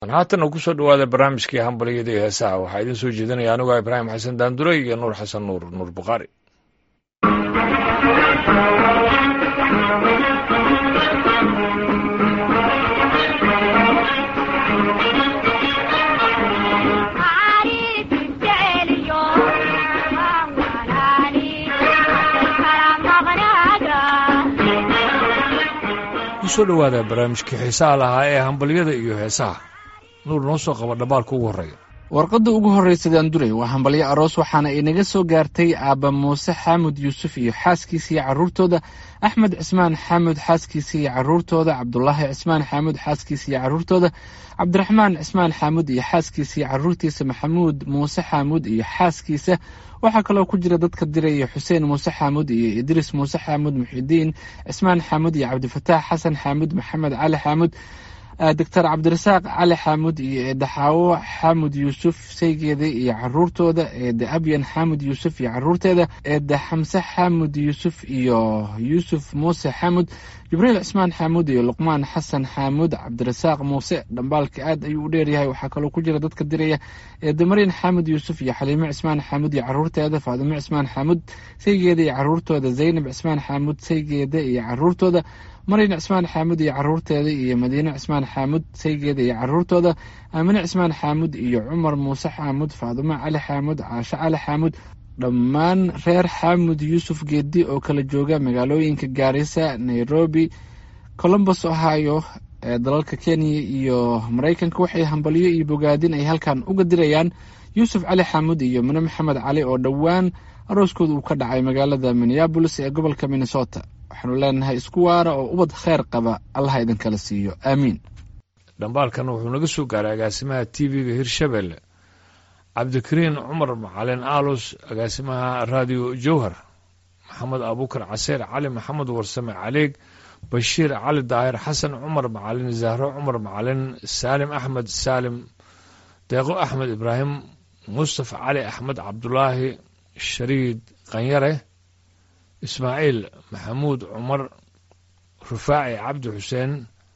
haatan uu kusoo dhawaada barnaamijkii hambalyada iyo heesaha waxaa idiin soo jeedinaya anigoo ibraahim xasan daandure iyo nuur xasan nuur nuur bukhaari kusoo dhawaada barnaamijkii xiisaha lahaa ee hambalyada iyo heesaha nuur noo soo qaba dhabaalka ugu horreeya warqadda ugu horreysa daandurey waa hambalyo aroos waxaana inaga soo gaartay aabba muuse xaamud yuusuf iyo xaaskiisa iyo carruurtooda axmed cismaan xaamud xaaskiisa iyo carruurtooda cabdulaahi cismaan xaamud xaaskiisa iyo carruurtooda cabdiraxmaan cismaan xaamud iyo xaaskiisa iyo carruurtiisa maxamuud muuse xaamud iyo xaaskiisa waxaa kaloo ku jira dadka diraya xuseen muuse xaamud iyo idriis muuse xaamud muxidiin cismaan xaamud iyo cabdifataax xasan xaamud maxamed cali xaamud doctor cabdirasaaq cali xaamud iyo eedde xaawo xaamud yuusuf saygeeda iyo caruurtooda eedde abyan xaamud yuusuf iyo caruurteeda eedde xamse xaamud yuusuf iyo yuusuf muuse xaamud jibriil cismaan xaamud iyo luqmaan xasan xaamud cabdirasaaq muuse dhambaalka aad ayuu u dheeryahay waxaa kaloo ku jira dadka diraya eedde maryan xaamud yuusuf iyo xaliimo cismaan xaamud iyo caruurteeda faadimo cismaan xaamud saygeeda iyo caruurtooda zaynab cismaan xaamud saygeeda iyo caruurtooda maryan cismaan xaamud iyo caruurteeda iyo madiine cismaan xaamud saygeeda iyo caruurtooda aamine cismaan xaamud iyo cumar muuse xaamud faadimo cali xaamud caasho cali xaamud dhammaan reer xaamud yuusuf geedi oo kala jooga magaalooyinka gaarisa nairobi colombos ohio ee dalalka kenya iyo maraykanka waxay hambalyo iyo bogaadin ay halkan uga dirayaan yuusuf cali xaamud iyo mine maxamed cali oo dhowaan arooskooda uu ka dhacay magaalada minneabolis ee gobolka minnesota waxaanu leenahay isku waara oo ubad kheyr qaba allaha idinkala siiyo aamiin dhambaalkan wuxuu naga soo gaaray agaasimaha t v-ga hirshabelle cabdikariin cumar macalin aalus agaasimaha raadiyo jowhar maxamed abuukar caseer cali maxamed warsame caleeg bashiir cali daahir xasan cumar macalin zahro cumar macalin saalim axmed saalim deeqo axmed ibraahim mustafa cali axmed cabdulaahi shariid qanyare ismaaciil maxamuud cumar rufaaci cabdi xuseen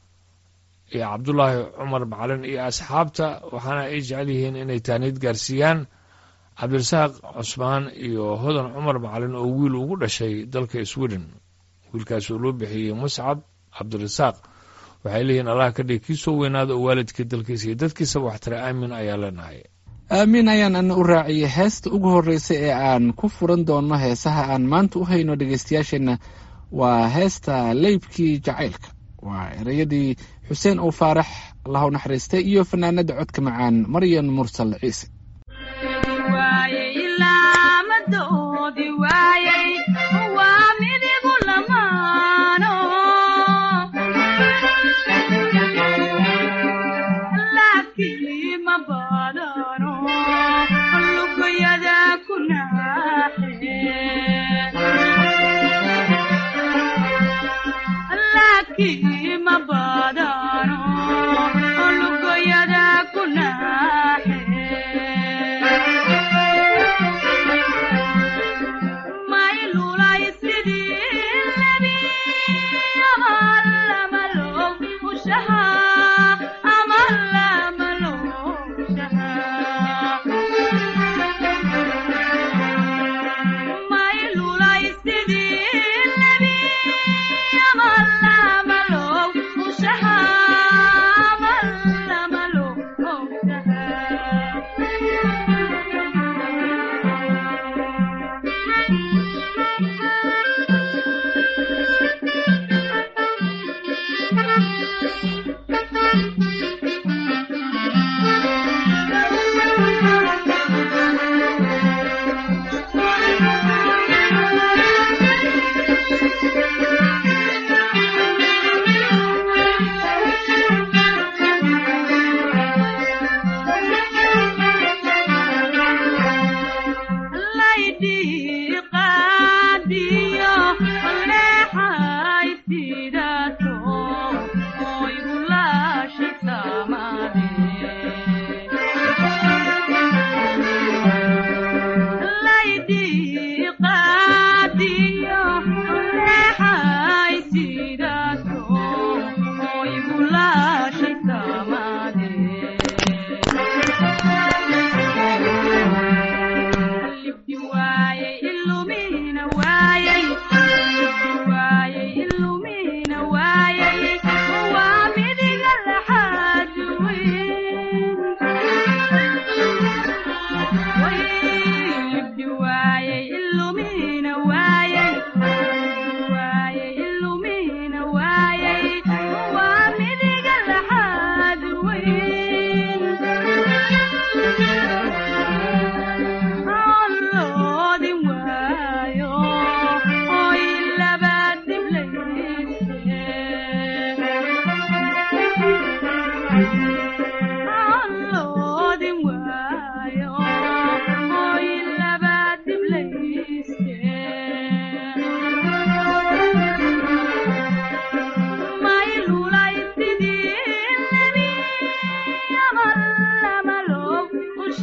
iyo cabdulaahi cumar macalin iyo asxaabta waxaana ay jecel yihiin inay taaniid gaarsiiyaan cabdirasaaq cusmaan iyo hodan cumar macalin oo wiil ugu dhashay dalka sweden wiilkaas oo loo bixiyey muscab cabdirasaaq waxay leeyihiin allah ka dhig kii soo weynaada oo waalidkii dalkiisa iyo dadkiisaba waxtare aamin ayaa leenahay aamiin ayaan ana u raaciyay heesta ugu horreysa ee aan ku furan doono heesaha aan maanta u hayno dhegeystayaasheenna waa heesta leybkii jacaylka waa ereyadii xuseen uu faarax allahu naxariistay iyo fanaanada codka macaan maryan mursal ciise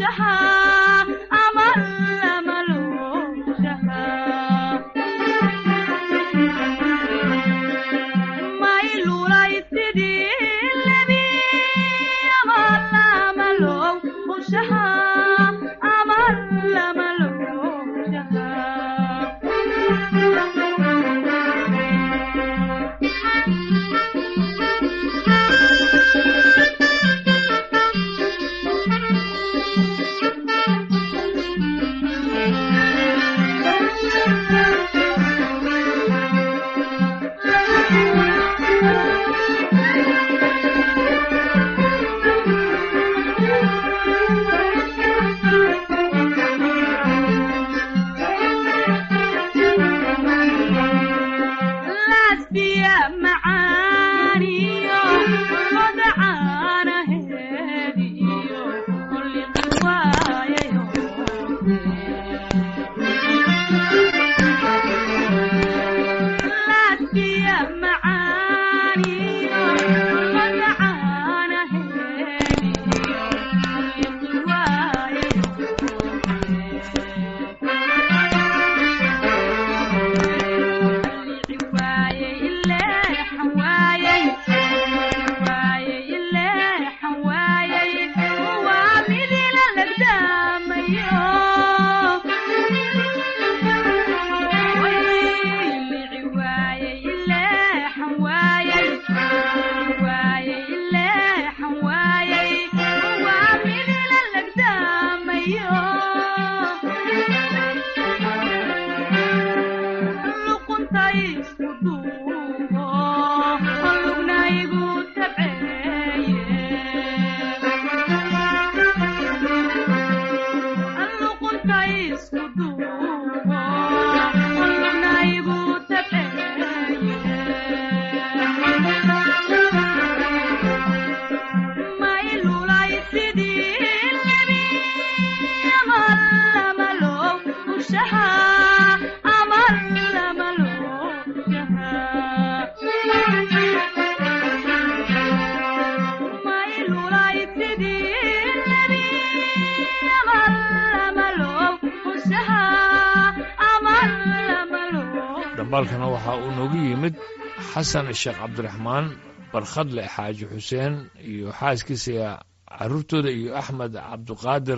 dhambaalkana waxaa uu noogu yimid xasan sheekh cabdiraxmaan barkhadle xaaji xuseen iyo xaaskiisa caruurtooda iyo axmed cabdiqaadir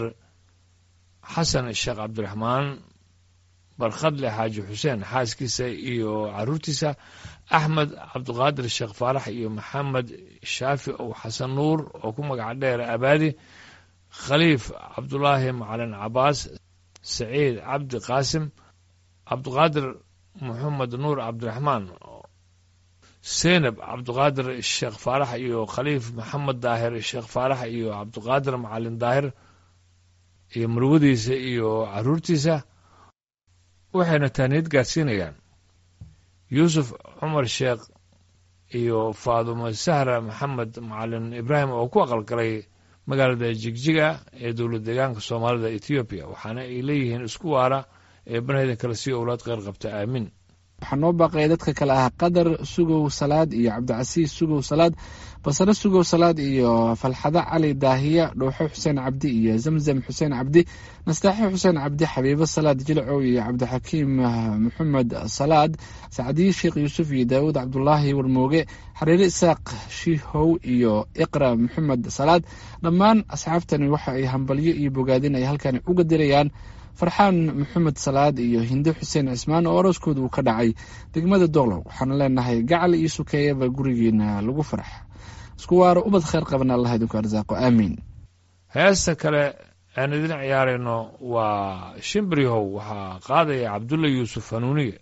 xasan sheekh cabdiraxmaan barkhadle xaaji xuseen xaaskiisa iyo caruurtiisa axmed cabdiqaadir sheekh faarax iyo maxamed shaafi ow xasan nuur oo ku magaca dheer abaadi khaliif cabdulaahi macalin cabaas saciid cabdi qaasim cabdiqaadir moxamed nuur cabdiraxmaan seynab cabdiqaadir sheekh faarax iyo khaliif maxamed daahir sheekh faarax iyo cabdiqaadir macalin daahir iyo murwadiisa iyo caruurtiisa waxayna taaniyad gaadsiinayaan yuusuf cumar sheekh iyo faadumo sahra maxamed macalin ibraahim oo ku aqalgalay magaalada jigjiga ee dowlad deegaanka soomaalida ethoobiya waxaana ay leeyihiin isku waara ee banaydan kale sii owlaad qeyr qabta aamin waxaa noo baaqaya dadka kale ah qadar sugow salaad iyo cabdicasiis sugow salaad basare sugow salaad iyo falxado cali daahiya dhowxo xuseen cabdi iyo zamzam xuseen cabdi nastaaxo xuseen cabdi xabiibo salaad jilcow iyo cabdixakiim maxamed salaad sacdiye sheekh yuusuf iyo daawud cabdulaahi warmooge xariire isaaq shihow iyo iqra maxamed salaad dhammaan asxaabtani waxa ay hambalyo iyo bogaadin ay halkan uga dirayaan farxaan maxamed salaad iyo hinde xuseen cismaan oo arooskooda uu ka dhacay degmada doqlow waxaanu leenahay gacal iyo sukeeyaba gurigeena lagu farax isku waaro ubad kheyr qabana allah idinku arsaaqo aamiin heesta kale aan idin ciyaarayno waa shimbiryahow waxaa qaadaya cabdulla yuusuf hanuuniye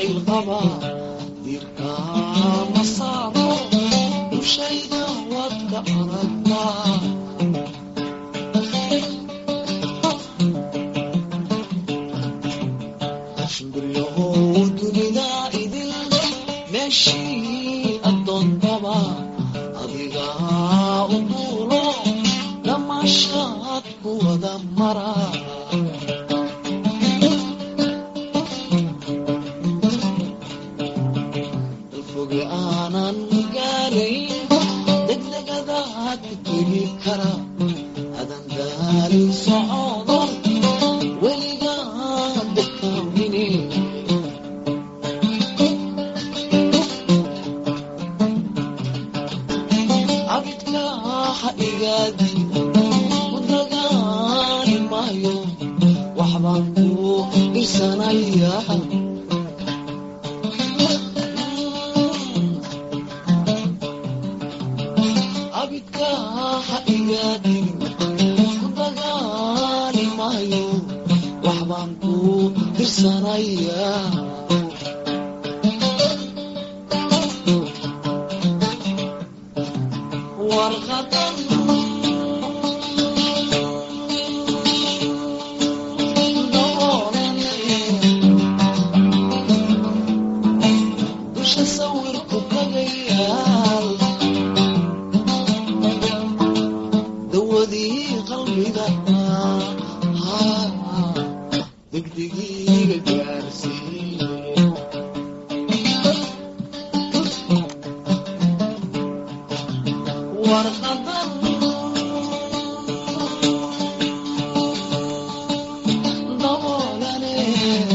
dirka masaaro dushayda wadka ka aragtaa shimbiryahow dunida idil meeshii addoontaba adigaa u duulo dhammaashaad ku wada mara dalfoge aanan gaarayn degdegadaad ku tegi kara adan daalin socodo weligaa dekaamine abidka ha igaadin ku dagaali maayo waxbaan ku dhirsanaya abidka ha igaadin ku dagaali maayo waxbaan ku dhirsanaya warqadan dusha sawirku kagayaal dawadii qalbiga degdegiiga gaarsiiye warqadan daboolane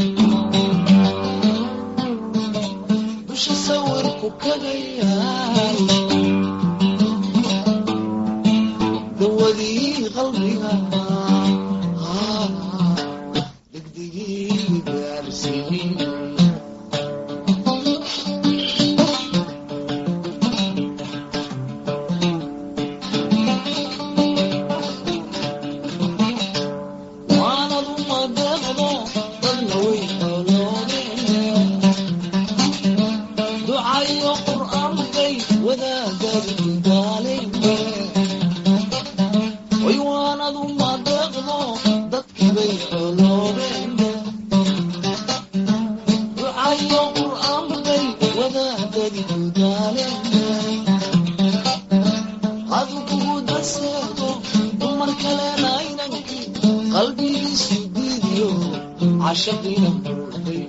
dusha sawirku kagayaal dawadii qalbiga degdegii gaarsiiye waanadu madeeqdo dadna way xooloodeen ducayo qur'aankay wadaagadu daalayne way waanadu madeeqdo dadkibay xooloodeen ducayo qur'aankay wadaagadu daalayne hadu kugu daseego dumar kalena inankii qalbigiisu diidiyo cashaqiina muuqday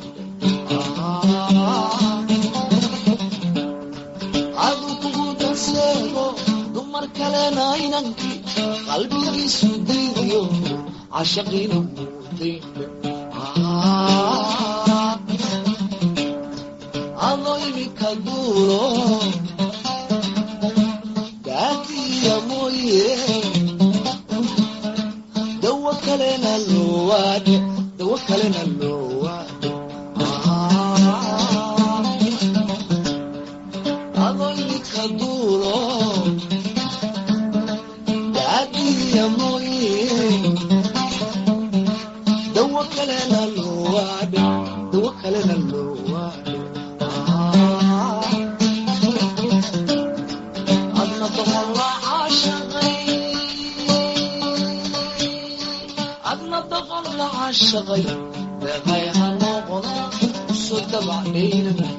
hadu kugu daseego dumar kalena inankii qalbigiisu diidiyo cashaqiina muuqday adoo imika duulo daatiya mooye dawo kalena loowaade dawo kalena loowaade adoo imika duulo daatiya mooye dawo kalena loowaade dawo kalena loowaade adna doqolla caashaqay adna doqolla caashaqay deeqay ha noqono usoo dabacdhaynamay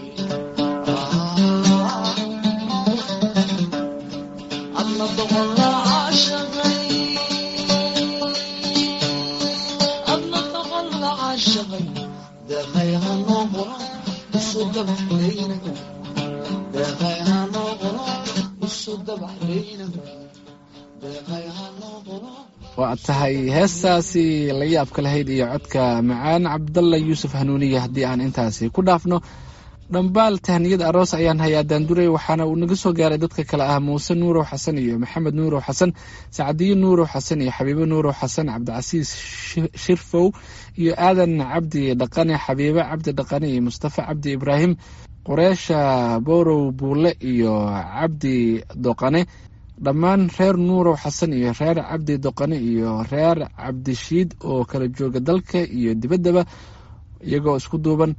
adna doqolla caashaqay adna doqolla caashaqay deeqay ha noqono usoo dabacdhaynamay deeqay ha noqono usoo dabacdhaynamay deeqay ha noqono waa tahay heestaasi la yaabka lahayd iyo codka macaan cabdalla yuusuf hanuuniye haddii aan intaasi ku dhaafno dhambaal tahniyad aroos ayaan hayaa daanduray waxaana uu naga soo gaaray dadka kale ah muuse nuurow xasan iyo maxamed nuurow xasan sacdiyo nuurow xasan iyo xabiibo nuurow xasan cabdicasiis shirfow iyo aadan cabdi dhaqane xabiibo cabdi dhaqane iyo mustafa cabdi ibraahim qureesha borow buule iyo cabdi doqane dhammaan reer nuurow xasan iyo reer cabdi doqane iyo reer cabdishiid oo kala jooga dalka iyo dibaddaba iyagoo isku duuban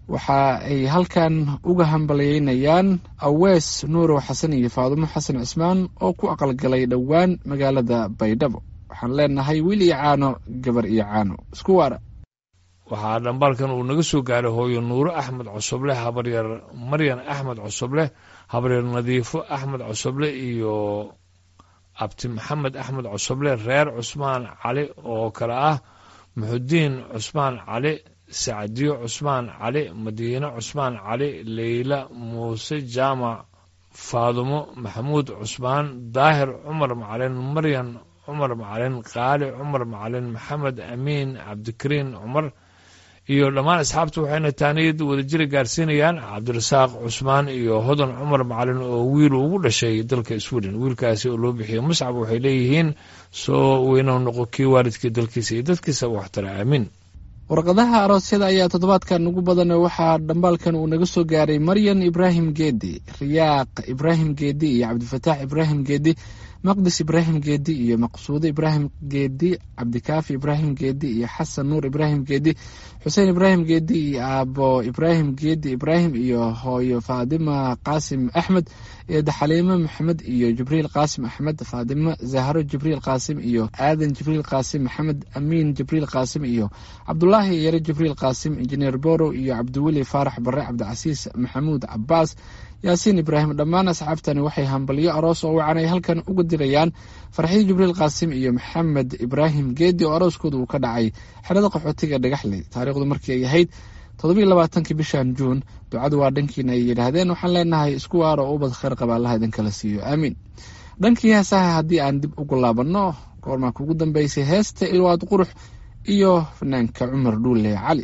waxa ay halkan uga hambalyeynayaan awees nuurow xasan iyo faadumo xasan cismaan oo ku aqalgalay dhowaan magaalada baydhabo waxaan leenahay wiil iyo caano gabar iyo caano isku waara waxaa dhambaalkan uu naga soo gaaray hooyo nuuro axmed cosoble habaryar maryan axmed cosoble habaryar nadiifo axmed cosoble iyo abti maxamed axmed cosoble reer cusmaan cali oo kale ah muxudiin cusmaan cali sacdiyo cusmaan cali madiine cusmaan cali leyla muuse jaamac faadumo maxamuud cusmaan daahir cumar macalin maryan cumar macalin qaali cumar macalin maxamed amiin cabdikariin cumar iyo dhammaan asxaabta waxayna taaniyad wadajira gaarsiinayaan cabdirasaaq cusmaan iyo hodan cumar macalin oo wiil ugu dhashay dalka sweden wiilkaasi oo loo bixiyey muscab waxay leeyihiin soo weynou noqo kii waalidkii dalkiisa iyo dadkiisa waxtara aamiin warqadaha aroosyada ayaa toddobaadkan ugu badan waxaa dhambaalkan uu naga soo gaaray maryan ibraahim geedi riyaaq ibraahim geedi iyo cabdifataax ibraahim geedi maqdis ibraahim geedi iyo maqsuudo ibraahim geedi cabdikaafi ibraahim geedi iyo xasan nuur ibraahim geedi xuseen ibraahim geedi iyo aabo ibraahim geedi ibraahim iyo hooyo faadima qaasim axmed iyo daxaliimo maxamed iyo jibriil qaasim axmed faadimo zahro jibriil qaasim iyo aadan jibriil qaasim maxamed amiin jibriil qaasim iyo cabdulaahi yare jibriil qaasim injineer borow iyo cabdiweli faarax bare cabdicasiis maxamuud cabaas yaasiin ibraahim dhammaan asxaabtani waxay hambalyo aroos oo wacan ay halkan uga dirayaan farxiyo jibriil qaasim iyo maxamed ibraahim geedi oo arooskooda uu ka dhacay xerada qaxootiga dhagaxley taariikhdu markii ay ahayd toddobiyo labaatankii bishan juun ducadu waa dhankiina ay yidhaahdeen waxaan leenahay isku waar oo ubad kheyr qaba allaha idinkala siiyo aamiin dhankii heesaha haddii aan dib ugu laabanno goormaa kugu dambeysay heesta ilwaad qurux iyo fanaanka cumar dhuule cali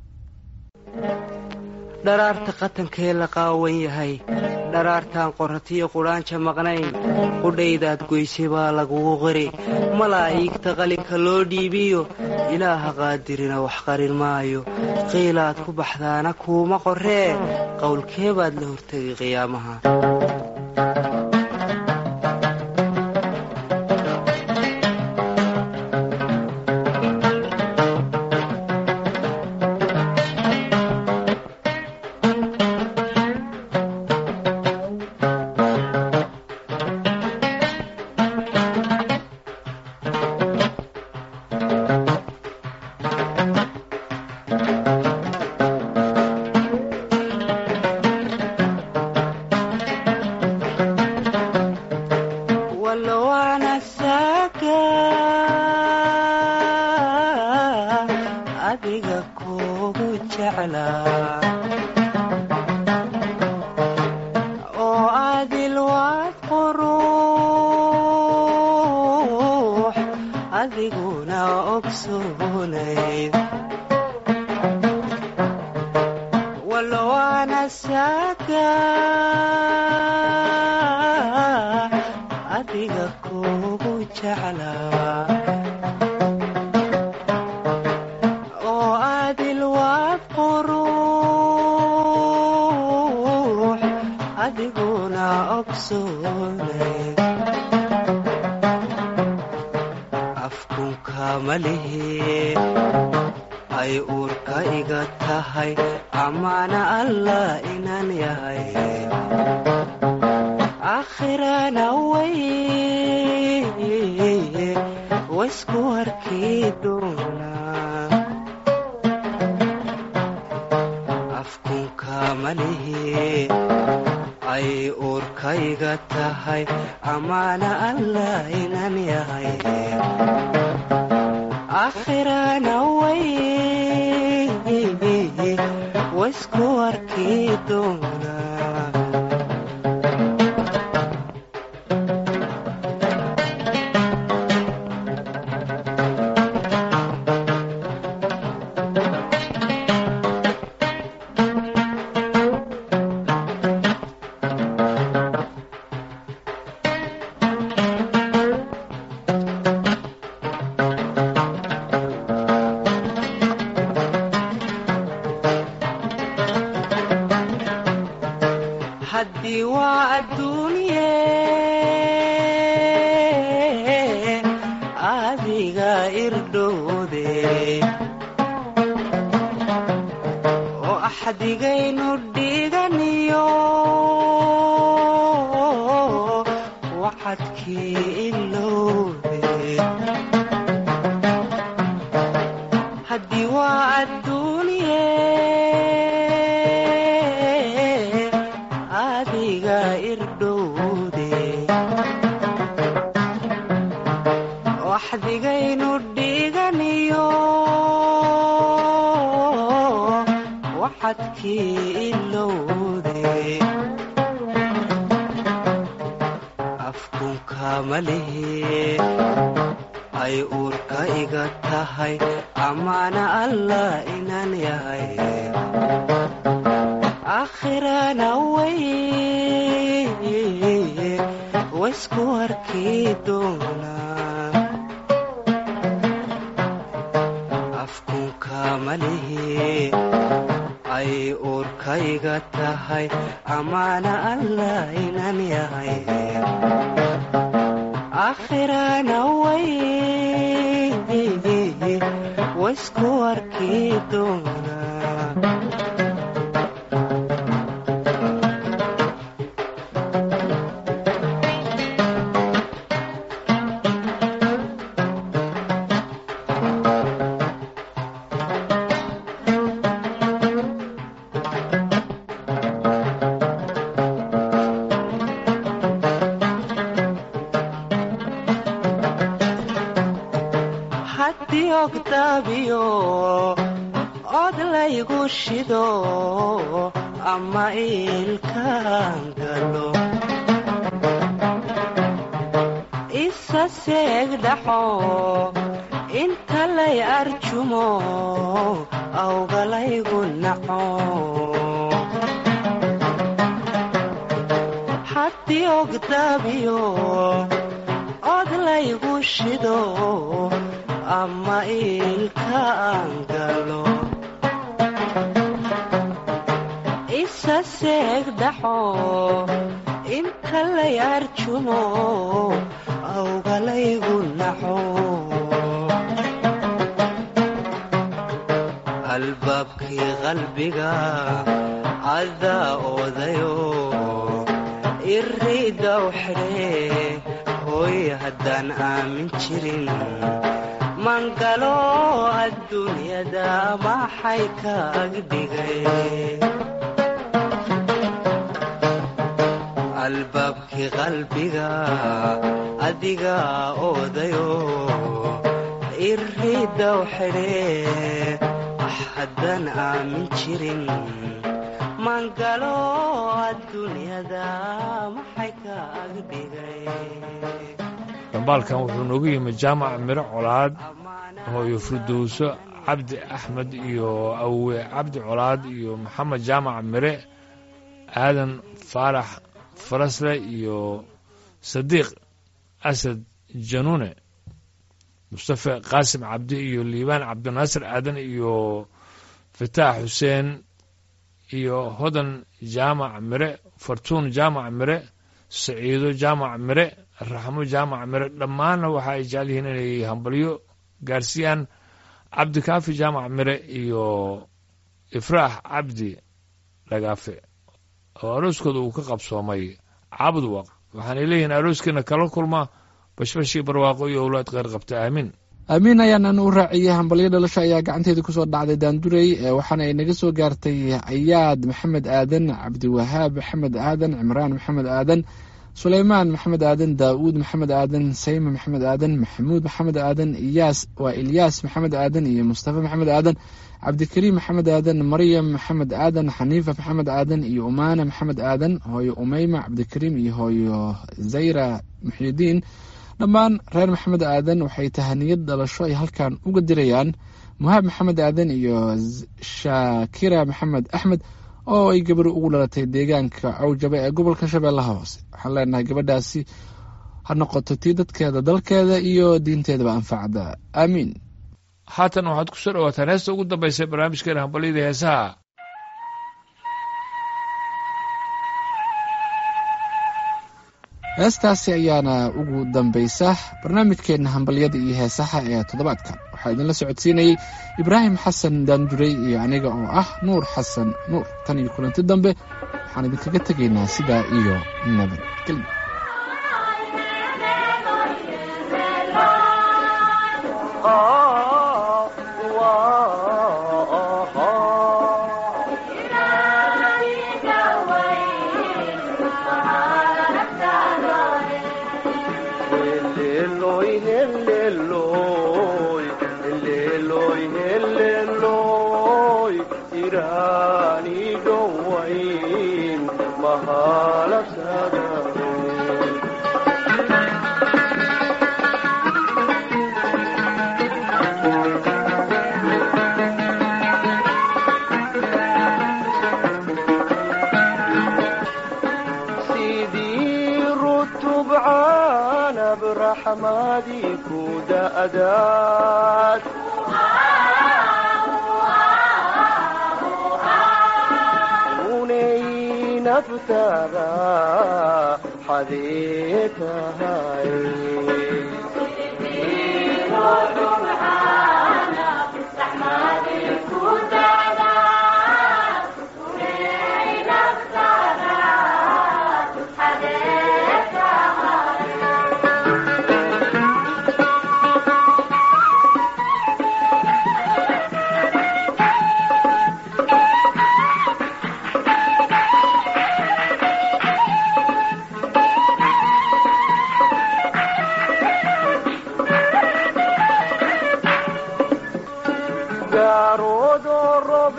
dharaarta qatankee la qaawan yahay dharaartaan qoratiyo qudhaanja maqnayn qudhaydaad goysay baa lagugu qiri malaa'iigta qalinka loo dhiibiyo ilaaha qaadirina wax qarin maayo qiilaad ku baxdaana kuuma qorree qowlkee baad la hortegay qiyaamaha axdigaynu dhiganiyo waxadkii ilowde haddii waa adduuniye adiga irdhowde waxdigaynu dhiganiyo waxadkii ilowde afkunka malihe ay uurka iga tahay amaana allah inaan yahay aakhirana way waysku arkii doonaa afkunka malihe ay uurka iga tahay amaana allah inaan yahay aakhirana way waysku arkii doonaa haddii ogdaabiyo od laygu shido ama iilkaan galo isa seeg dhaxo inta lay arjumo awgalaygu naco haddii ogdaabiyo od laygu shido ama iilkaan galo isa seeg dhaxo inta lay arjumo awgalaygu naxo albaabkii qalbiga cadaa oodayo iriidaw xidhee hooy haddaan aamin jirin mangalo adduunyada maxay kaag dhigay albaabkii qalbiga adiga oodayo iriidaw xidhee haddaan aamin jirin mangalo adduunyada maxay kaag dhigay dhambaalkan wuxuu noogu yimi jaamac miro colaad hooyo furdowso cabdi axmed iyo awe cabdi colaad iyo maxamed jaamac mire aadan faarax farasle iyo sadiiq asad januune mustafe qaasim cabdi iyo liibaan cabdinaasir aadan iyo fataax xuseen iyo hodan jaamac mire fartuun jaamac mire saciido jaamac mire raxmo jaamac mire dhammaanna waxa ay jecel yihiin inay hambalyo gaarsiiyaan cabdikaafi jaamac mire iyo ifraax cabdi dhagaafe oo arooskooda uu ka qabsoomay cabdwaq waxaanay leeyihiin arooskiina kala kulma bashbashii barwaaqo iyo owlaad qeyr qabta aamiin aamiin ayaanan u raaciyey hambalyo dhalasho ayaa gacanteeda kusoo dhacday daandurey waxaana ay naga soo gaartay ayaad maxamed aadan cabdiwahaab maxamed aadan cimraan maxamed aadan suleymaan maxamed aadan daa'uud maxamed aadan sayma maxamed aadan maxamuud maxamed aadan iyaas waa ilyaas maxamed aadan iyo mustafa maxamed aadan cabdikariim maxamed aadan maryam maxamed aadan xaniifa maxamed aadan iyo umaana maxamed aadan hooyo umeyma cabdikariim iyo hooyo zayra muxidiin dhammaan reer maxamed aadan waxay tahaniyad dhalasho ay halkan uga dirayaan muhaab maxamed aadan iyo shaakira maxamed axmed oo ay gabadhi ugu dhalatay deegaanka cawjaba ee gobolka shabeellaha hoose waxaan leenahay gabadhaasi ha noqoto tii dadkeeda dalkeeda iyo diinteedaba anfacda aamiin haatan waxaad ku soo dhawaataan heesta ugu dambaysay barnaamijkeena hambalyada heesaha heestaasi ayaana ugu dambaysa barnaamijkeenna hambalyada iyo heesaha ee toddobaadkan waxaa idinla socodsiinayey ibraahim xasan daanduray iyo aniga oo ah nuur xasan nuur tan iyo kulanti dambe waxaan idinkaga tegaynaa sidaa iyo nabadgelyo sidii rutub caanab raxmadii ku da'daad unay naftaada xadee tahay gaaroodo rob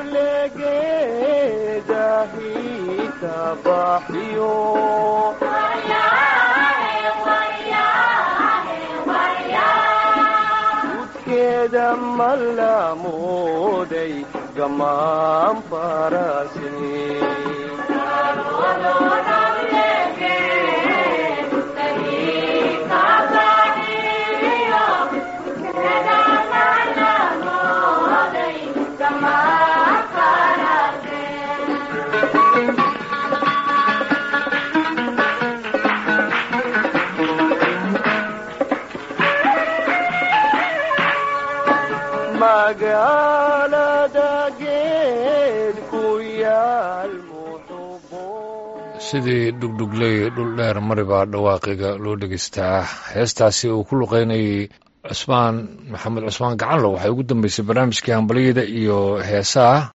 legeedahiita baxyo udkeeda mallamooday gamaan farase magaalada geed ku yaal muxubo sidii dhugdhugley dhul dheer maribaa dhawaaqiga loo dhegaystaa heestaasi uu ku luqeynayay cusmaan maxamed cusmaan gacanlo waxay ugu dambeysay barnaamijkii hambalyada iyo heesaha